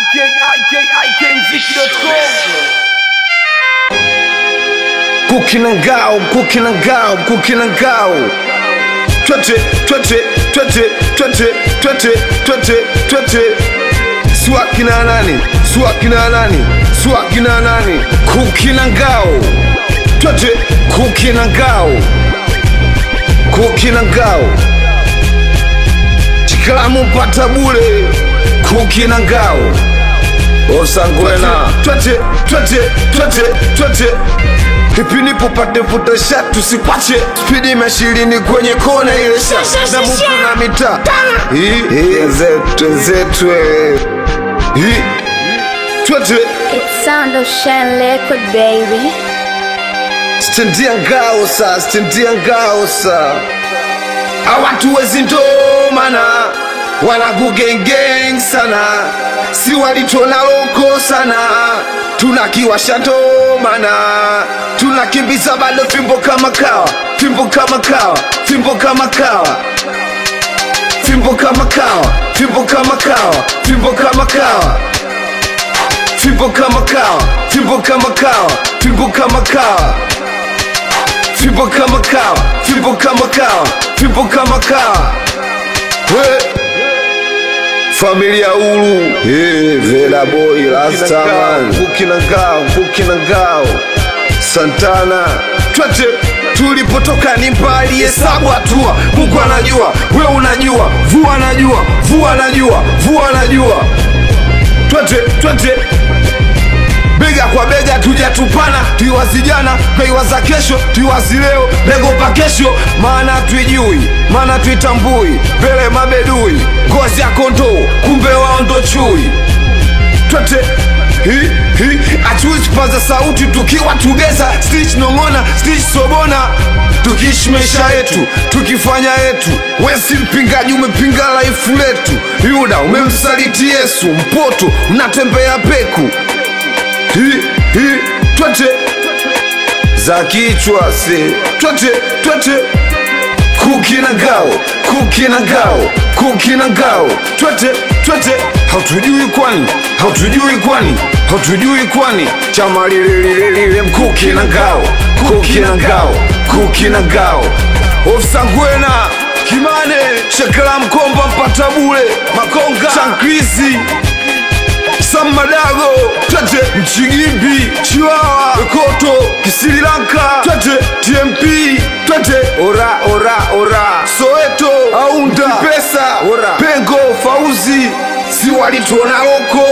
Mkuki na ngao, mkuki na ngao, mkuki na ngao. Twete, twete, twete, twete, twete, twete, twete. Swaki na nani? Swaki na nani? Swaki na nani? Kuki na ngao. Twete, kuki na ngao. Kuki na ngao. Chikalamu mpata bure. Kuki na ngao. Osangwena. Twete, twete, twete, twete. Kipindi popate futa shat tusikwache spidi imeshirini kwenye kona ile shat na mupu na mita twenzetwe twete It's sound of Shine Liquid, baby. stendia ngao sa stendia ngao sa awatu wezi ndomana wanakugengeng sana si walitona loko sana tunakiwasha ndomana tunakimbiza bado fimbo kama kawa fimbo kama kawa fimbo kama kawa fimbo kama kawa fimbo kama kawa fimbo kama kawa fimbo kama kawa fimbo kama kawa fimbo kama kawa fimbo kama kawa fimbo kama kawa fimbo kama kawa we familia ulu hey, vela boy rastaman mkuki na ngao mkuki na ngao santana twete tulipotoka ni mbali hesabu hatua mungu anajua we unajua vua anajua vua anajua vua anajua twete twete bega kwa bega tujatupana tuiwazi jana twaiwaza kesho tuiwazi leo bego pa kesho maana tuijui maana tuitambui mbele mabedui ngozi ya kondoo kumbe wao ndo chui twete hi hi hatuwezi kupaza sauti tukiwa tugeza stich nong'ona stich sobona tukiishi maisha yetu tukifanya yetu wesi mpingaji umepinga laifu letu yuda umemsaliti yesu mpoto unatembea peku hi hi twete za kichwa se twete twete kuki na ngao kuki na ngao kuki na ngao twete twete hatujui kwani hatujui kwani hatujui kwani chama lilelilelile mkuki na ngao kuki na ngao kuki na ngao ofsangwena kimane shekela mkomba mpata bule makonga chankrizi Samadago, twete Mchigimbi, Chiwawa, Koto, Kisirilanka, twete TMP, twete ora ora ora Soweto, Aunda, Pesa, ora Pengo, Fauzi, si walituona loko,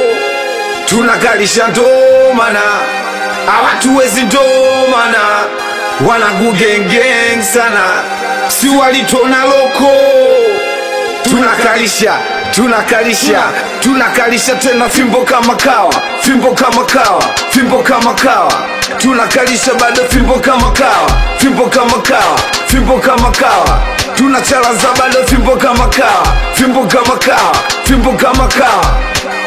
tunakalisha ndomana, awatuwezi ndomana, wanagugengeng sana, si walituona loko tunakalisha tunakalisha tunakalisha tena fimbo kama kawa fimbo kama kawa fimbo kama kawa tunakalisha bado fimbo kama kawa fimbo kama kawa fimbo kama kawa tunachalaza bado fimbo kama kawa fimbo kama kawa fimbo kama kawa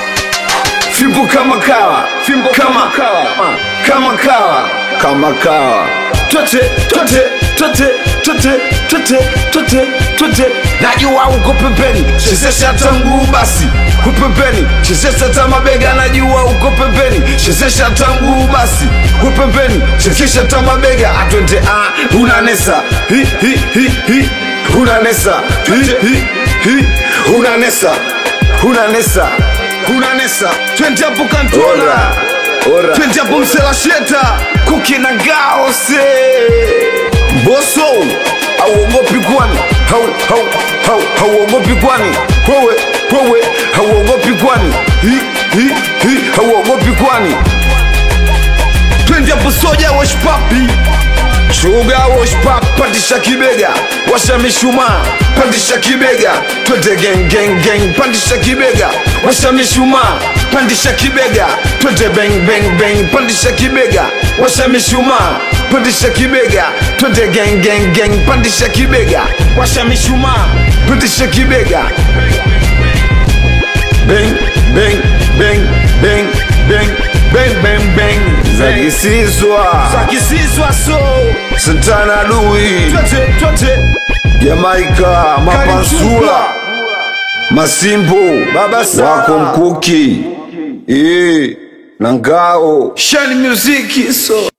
fimbo kama kawa fimbo kama kawa kama kawa kama kawa twete twete twete twete twete twete twete najua uko pembeni chezesha hata mguu basi kupembeni chezesha hata mabega najua uko pembeni chezesha hata mguu basi kupembeni chezesha hata mabega atwende ah unanesa hi hi hi hi unanesa hi hi hi unanesa unanesa unanesa twende hapo kantola Ora. twende hapo mselasheta kukina ngao se mboso hauogopi kwani hau hau hau hauogopi kwani wewe wewe hauogopi kwani hi hi hi hauogopi kwani twende hapo soja washpapi Shuga wash pap, pandisha kibega, washa mishumaa, pandisha kibega, twende gang gang gang, pandisha kibega, washa mishumaa, pandisha kibega, twende bang bang bang, pandisha kibega, washa mishumaa, pandisha kibega, twende gang gang gang, pandisha kibega, washa mishumaa, pandisha kibega, bang bang bang bang bang bang bang bang, zakisizwa zakisizwa so Santana Lui twete twete Jamaika Mapansula Masimbo Baba Sara. wako mkuki Eh, na ngao shani muziki so